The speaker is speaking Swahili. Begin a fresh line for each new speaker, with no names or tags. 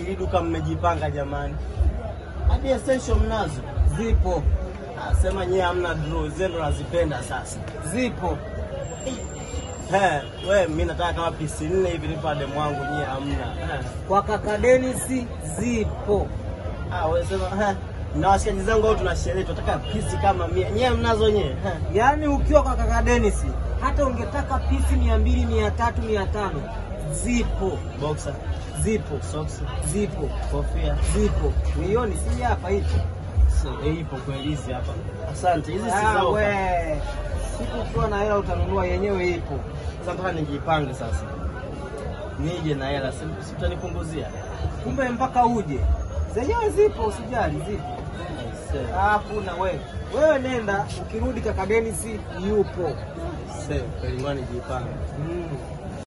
ili duka mmejipanga jamani. Hadi essential mnazo.
Zipo,
Ah, sema nyie hamna draw, zenu nazipenda sasa.
zipo.
He, we mimi nataka kama pisi nne hivi nipa demu wangu nyie hamna. Eh.
Kwa kaka Dennis zipo.
Ah, wewe sema he. Na washikaji zangu au tuna sherehe tunataka pisi kama mia. Nyie mnazo nyie. He.
Yaani ukiwa kwa kaka Dennis hata ungetaka pisi mia mbili, mia tatu, mia tano zipo,
Boxer,
zipo,
socks,
zipo,
kofia.
zipo. Uioni si hapa hivi?
So, eh, ipo kweli hizi hapa. Asante. Hizi si
Ah,
zao.
we. Siku ukiwa na hela utanunua, yenyewe ipo.
Sasa nataka nijipange sasa. Nije na hela, si si utanipunguzia?
Kumbe mpaka uje. Zenyewe zipo, usijali, zipo.
Aisee.
Ah, Hakuna wewe. Wewe nenda, ukirudi kaka Dennis yupo.
Aisee, kweli ngoja nijipange.
Mm.